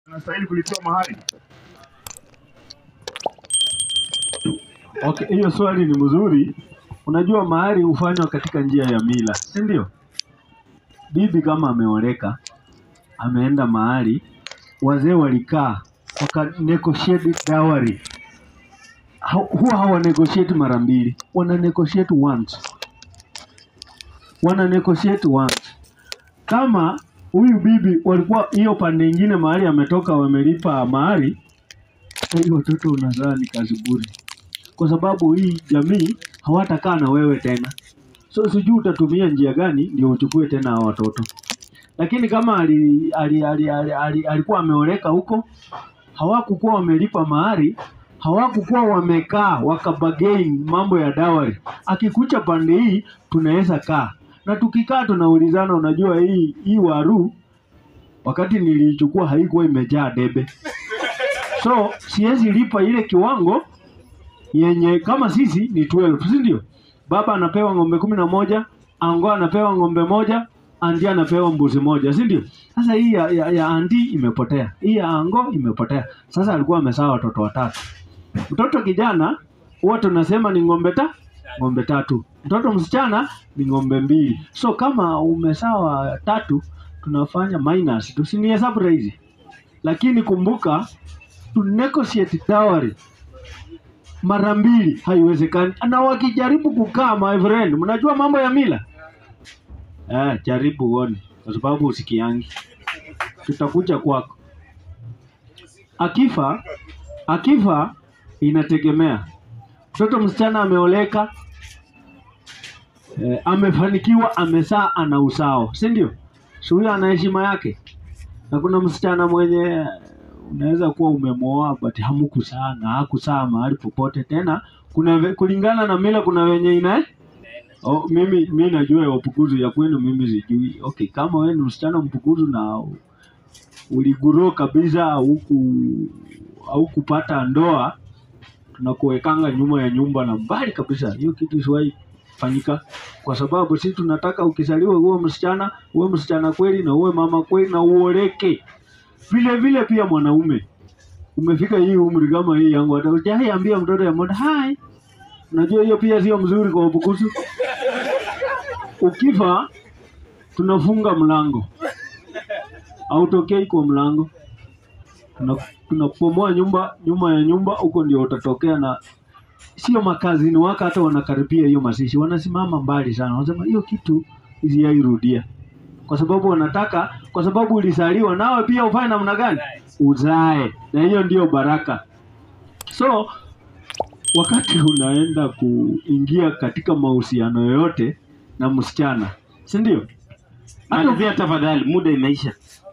anastahili kulipiwa mahari? Okay, hiyo swali ni mzuri. Unajua mahari hufanywa katika njia ya mila, si ndio? Bibi kama ameoleka, ameenda mahali, wazee walikaa waka negotiate dowry. Ha- Huwa hawa negotiate mara mbili, wana negotiate once, wana negotiate once. Kama huyu bibi walikuwa hiyo pande ingine mahali ametoka wamelipa mahari, hiyo watoto unazaa ni kazi bure kwa sababu hii jamii hawatakaa na wewe tena. So sijui utatumia njia gani ndio uchukue tena hao watoto. Lakini kama ali, ali, ali, ali, ali, alikuwa ameoleka huko, hawakukuwa wamelipa mahari, hawakukuwa wamekaa wakabagain mambo ya dawari. Akikucha pande hii tunaweza kaa na tukikaa tunaulizana, unajua hii hii waru wakati niliichukua haikuwa imejaa debe, so siwezi lipa ile kiwango yenye kama sisi ni 12 si ndio? Baba anapewa ng'ombe kumi na moja, ango anapewa ng'ombe moja, andi anapewa mbuzi moja, si ndio? Sasa hii ya, ya, ya andi imepotea, hii ya ango imepotea. Sasa alikuwa amezaa watoto watatu. Mtoto kijana huwa tunasema ni ng'ombe ta ng'ombe tatu, mtoto msichana ni ng'ombe mbili. So kama umesawa tatu, tunafanya minus, tusinihesabu rahisi, lakini kumbuka to negotiate dowry mara mbili haiwezekani. Na wakijaribu kukaa, my friend, mnajua mambo ya mila eh, jaribu uone, kwa sababu usikiangi, tutakuja kwako. Akifa akifa, inategemea mtoto msichana ameoleka, eh, amefanikiwa, amesaa, ana usao, si ndio? Si huyo ana heshima yake, na kuna msichana mwenye unaweza kuwa umemwoa but hamkusaa na hakusaa mahali popote tena. Kuna ve- kulingana na mila, kuna wenye ina oh, mimi mi najua ya Wapukuzu ya kwenu mimi sijui. Okay, kama wewe ni msichana Mpukuzu na uliguro kabisa huku au kupata ndoa, tunakuwekanga nyuma ya nyumba na mbali kabisa. Hiyo kitu isiwahi fanyika, kwa sababu sisi tunataka ukizaliwa uwe msichana, uwe msichana kweli na uwe mama kweli na uoleke vile vile pia mwanaume umefika hii umri kama hii yangu, hata hujai ambia mtoto ya moda hai. Unajua hiyo pia sio mzuri kwa Wabukusu. Ukifa tunafunga mlango, hautokei kwa mlango, Tuna- tunapomoa nyumba nyuma ya nyumba, huko ndio utatokea, na sio makazini wako hata wanakaribia hiyo mazishi, wanasimama mbali sana, wanasema hiyo kitu isiyairudia kwa sababu wanataka, kwa sababu ulizaliwa nawe pia ufanye namna gani? Uzae, na hiyo ndio baraka. So wakati unaenda kuingia katika mahusiano yoyote na msichana, si ndio? Hata Malizia tafadhali, muda imeisha.